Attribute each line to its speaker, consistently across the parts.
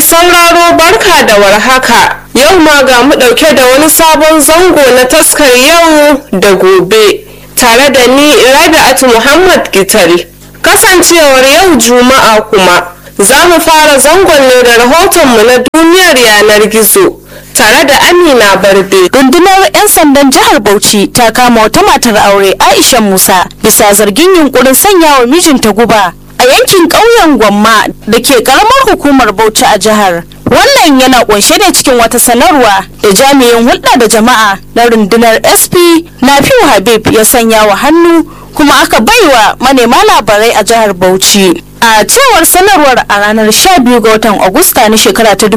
Speaker 1: sauraro barka da warhaka yau ma ga mu ɗauke da wani sabon zango na taskar yau da gobe tare da ni rabi'atu muhammad gital kasancewar yau juma'a kuma za mu fara zangon ne da rahotonmu na duniyar yanar gizo tare da amina barde
Speaker 2: rundunar 'yan sandan jihar bauchi ta kama wata matar aure aisha musa bisa zargin yunkurin sanya wa mijinta guba a yankin ƙauyen gwamma da ke karamar hukumar bauchi a jihar wannan yana kunshe ne cikin wata sanarwa da jami'in hulɗa da jama'a na rundunar sp nafiu habib ya sanya wa hannu kuma aka baiwa manema labarai a jihar bauchi a cewar sanarwar a ranar 12 ga watan agusta na shekara ta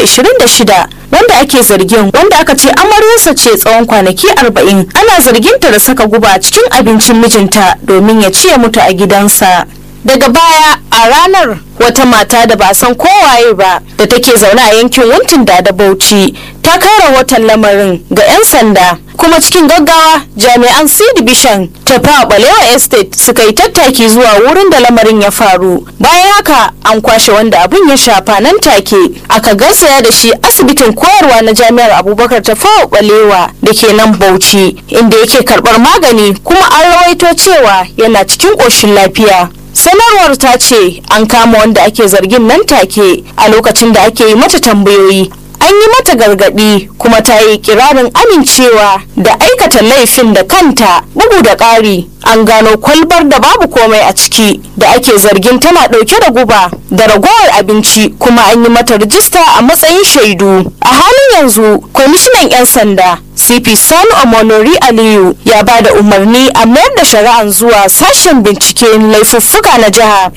Speaker 2: 2026 wanda ake zargin wanda aka ce amaryarsa ce tsawon kwanaki 40 ana zarginta da saka guba cikin abincin mijinta domin ya ci ya mutu a gidansa daga baya a ranar wata mata da ba san kowaye ba da take zaune a yankin wuntin da da bauchi ta kai rahoton lamarin ga 'yan sanda kuma cikin gaggawa jami'an c division ta fa balewa estate suka yi tattaki zuwa wurin da lamarin ya faru bayan haka an kwashe wanda abin ya shafa nan take aka garzaya da shi asibitin koyarwa na jami'ar abubakar ta fawa balewa da ke nan bauchi inda yake karbar magani kuma an rawaito cewa yana cikin ƙoshin lafiya sanarwar ta ce an kama wanda ake zargin nan take a lokacin da ake yi mata tambayoyi an yi mata gargadi kuma ta yi kirarin amincewa da aikata laifin da kanta bugu da ƙari an gano kwalbar da babu komai a ciki da ake zargin tana ɗauke da guba da ragowar abinci kuma an yi mata rijista a matsayin shaidu a halin yanzu kwamishinan 'yan sanda cp sani omonori aliyu ya ba da umarni a mayar da shari'an zuwa sashen binciken laifuffuka na jiha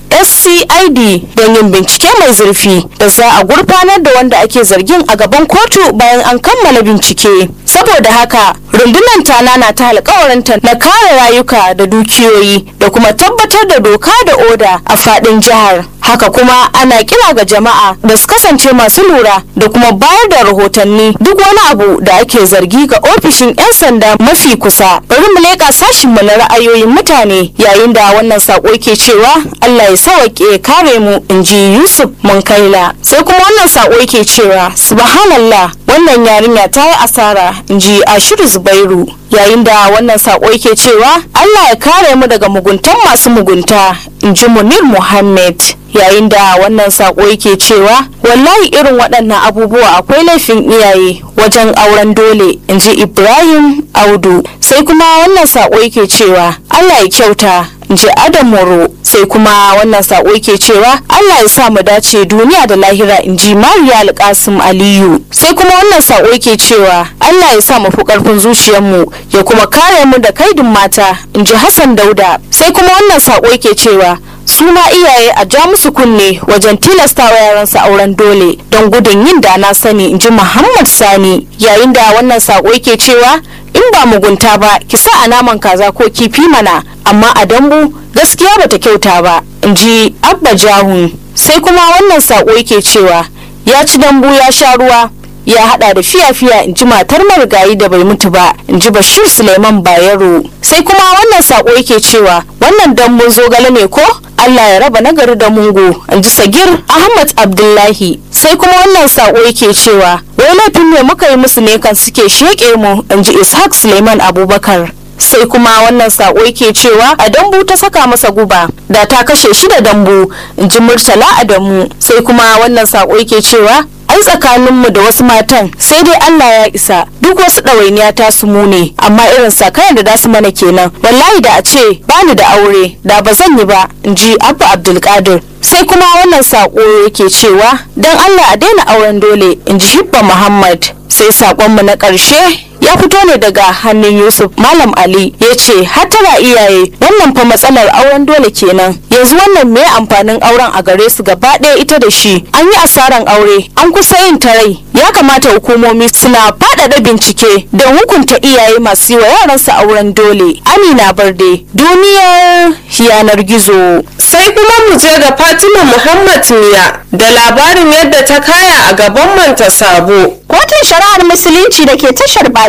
Speaker 2: scid don yin bincike mai zurfi da za a gurfanar da wanda ake zargin a gaban kotu bayan an kammala bincike saboda haka rundunar ta nana ta alkawarinta na kare rayuka da dukiyoyi da kuma tabbatar da doka da oda a fadin jihar haka kuma ana kira ga jama'a da su kasance masu lura da kuma bayar da rahotanni duk wani abu da ake zargi ga ofishin 'yan sanda mafi kusa bari mu leƙa sashinmu na ra'ayoyin mutane yayin da wannan sako ke cewa allah ya sawaƙe kare mu in ji yusuf munkaila sai kuma wannan sako ke cewa subhanallah wannan yarinya ta yi asara in ji ashiru zubairu yayin da wannan sako yake cewa allah ya kare mu daga muguntan masu mugunta in ji munir muhammad yayin da wannan sako yake cewa wallahi irin waɗannan abubuwa akwai laifin iyaye wajen auren dole in ji ibrahim audu sai kuma wannan sako yake cewa allah ya kyauta in ji adam moro sai kuma wannan sako yake cewa allah ya sa mu dace duniya da lahira in ji mariya alkasim aliyu sai kuma wannan sako yake cewa allah ya sa mu fi karfin zuciyarmu ya kuma kare mu da kaidin mata in ji hassan dauda sai kuma wannan sako yake cewa su ma iyaye a ja musu kunne wajen tilastawa yaransu auren dole don gudun yin da na sani in ji muhammad sani yayin da wannan sako yake cewa in ba mugunta ba ki sa a naman kaza ko kifi mana amma a dambu gaskiya bata kyauta ba in ji abba jahun sai kuma wannan sako yake cewa ya ci dambu ya sha ruwa ya hada da fiya-fiya in ji matar marigayi da bai mutu ba in ji bashir suleiman bayero sai kuma wannan sako yake cewa wannan dambun zogale ne ko allah ya raba nagari da mungu in ji sagir ahmad abdullahi sai kuma wannan sako yake cewa wai laifin ne muka yi musu ne kan suke sheƙe mu in ji ishaq suleiman abubakar sai kuma wannan sako yake cewa a dambu ta saka masa guba da ta kashe shi da dambu in ji murtala adamu sai kuma wannan sako yake cewa ai tsakaninmu da wasu matan sai dai Allah ya isa duk wasu ɗawainiya ta su mu ne amma irin sakayan da dasu mana kenan wallahi da a ce bani da aure da ba zan yi ba in ji abba abdulkadir sai kuma wannan sako yake cewa don Allah a daina auren dole in ji hibba muhammad sai sakonmu na ƙarshe ya fito ne daga hannun yusuf malam ali ya ce hatara iyaye wannan fa matsalar auren dole kenan yanzu wannan me amfanin auren a gare su gaba ɗaya ita da shi an yi asaran aure an kusa yin tarai ya kamata hukumomi suna faɗaɗa bincike don hukunta iyaye masu yi wa yaransu auren dole amina barde duniyar yanar gizo
Speaker 1: sai kuma mu je ga fatima muhammad miya da labarin yadda ta kaya a gaban manta sabo
Speaker 2: kotun shari'ar musulunci da ke tashar baji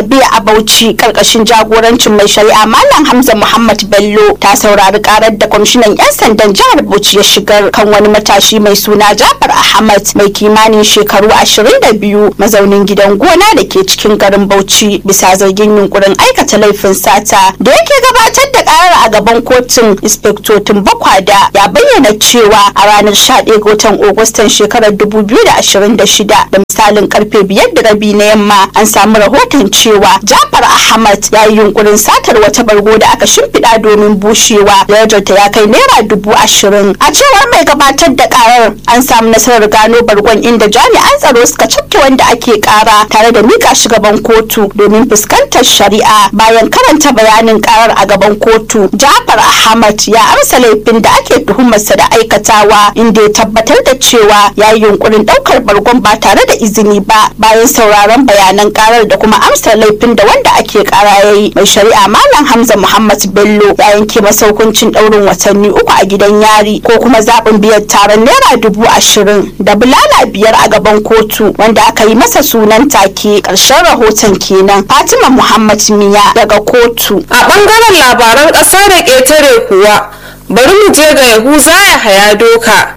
Speaker 2: zabe a Bauchi karkashin jagorancin mai shari'a Malam Hamza Muhammad Bello ta saurari karar da kwamishinan 'yan sandan jihar Bauchi ya shigar kan wani matashi mai suna Jafar Ahmad mai kimanin shekaru 22 mazaunin gidan gona da ke cikin garin Bauchi bisa zargin yunkurin aikata laifin sata da yake gabatar da karar a gaban kotun inspektotin Bakwada ya bayyana cewa a ranar 11 ga watan Agustan shekarar 2026 da misalin karfe biyar da rabi na yamma an samu rahoton cewa Jafar Ahmad ya yi yunkurin satar wata bargo da aka shimfiɗa domin bushewa darajarta ya kai naira dubu ashirin a cewar mai gabatar da karar an samu nasarar gano bargon inda jami'an tsaro suka cafke wanda ake kara tare da mika shi gaban kotu domin fuskantar shari'a bayan karanta bayanin karar a gaban kotu Jafar Ahmad ya amsa laifin da ake tuhumarsa da aikatawa inda ya tabbatar da cewa ya yi yunkurin daukar bargon ba tare da izini ba bayan sauraron bayanan karar da kuma amsa laifin da wanda ake kara ya yi mai shari'a malam hamza muhammad bello ya yanke masa hukuncin daurin watanni uku a gidan yari ko kuma zaɓin biyan taron naira dubu ashirin da bulala biyar a gaban kotu wanda aka yi masa sunan take ƙarshen rahoton kenan fatima muhammad miya daga kotu
Speaker 1: a ɓangaren labaran ƙasa da ƙetare kuwa bari mu je ga yahuza ya haya doka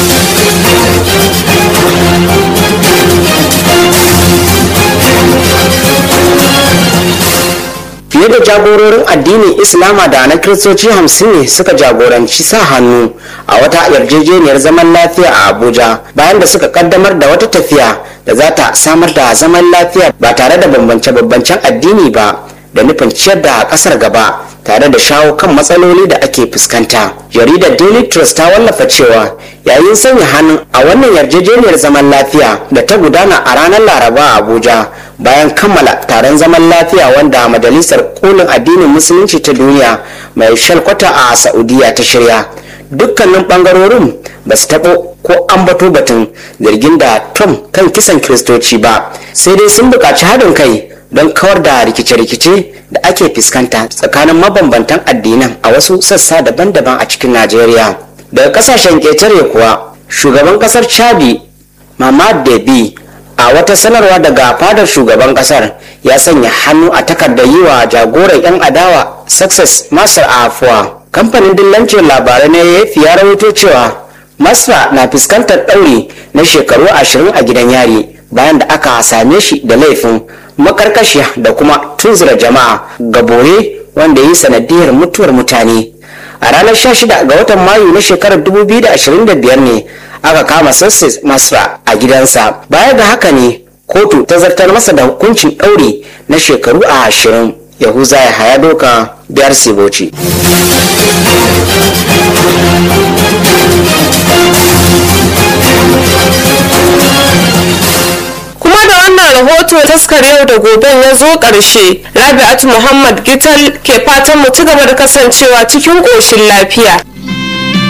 Speaker 3: fiye da jagororin addinin islama da na kiristoci hamsin ne suka jagoranci sa hannu a wata yarjejeniyar zaman lafiya a abuja bayan da suka kaddamar da wata tafiya da za ta samar da zaman lafiya ba tare da bambance-bambancen addini ba da nufin ciyar da kasar gaba tare da shawo kan matsaloli da ake fuskanta jaridar daily trust ta wallafa cewa yayin sanya hannu a wannan yarjejeniyar zaman lafiya da ta gudana a ranar laraba a abuja bayan kammala taron zaman lafiya wanda majalisar kolin addinin musulunci ta duniya mai shalkwata a saudiya ta shirya dukkanin bangarorin ba su taɓo ko ambato batun zargin da trump kan kisan kiristoci ba sai dai sun buƙaci haɗin kai don kawar da rikice-rikice da ake fuskanta tsakanin mabambantan addinan a wasu sassa daban-daban a cikin najeriya daga kasashen ƙetare kuwa shugaban ƙasar chadi mamad debi a wata sanarwa daga fadar shugaban ƙasar ya sanya hannu a takardar yi wa jagoran 'yan adawa success masar afuwa kamfanin dillancin labarai na yafi ya rawaito cewa masra na fuskantar ɗauri na shekaru ashirin a gidan yari bayan da aka same shi da laifin makarkashiya da kuma tunzura jama'a ga bore wanda ya yi sanadiyar mutuwar mutane a ranar 16 ga watan mayu na shekarar 2025 ne aka kama sassis masra a gidansa baya ga haka ne kotu ta zartar masa da hukuncin ɗauri na shekaru a ashirin yahuza ya haya doka biyar siboci
Speaker 1: kuma da wannan rahoto taskar yau da goben ya zo ƙarshe rabi'atu muhammad gital ke fatan mu ci gaba da kasancewa cikin ƙoshin lafiya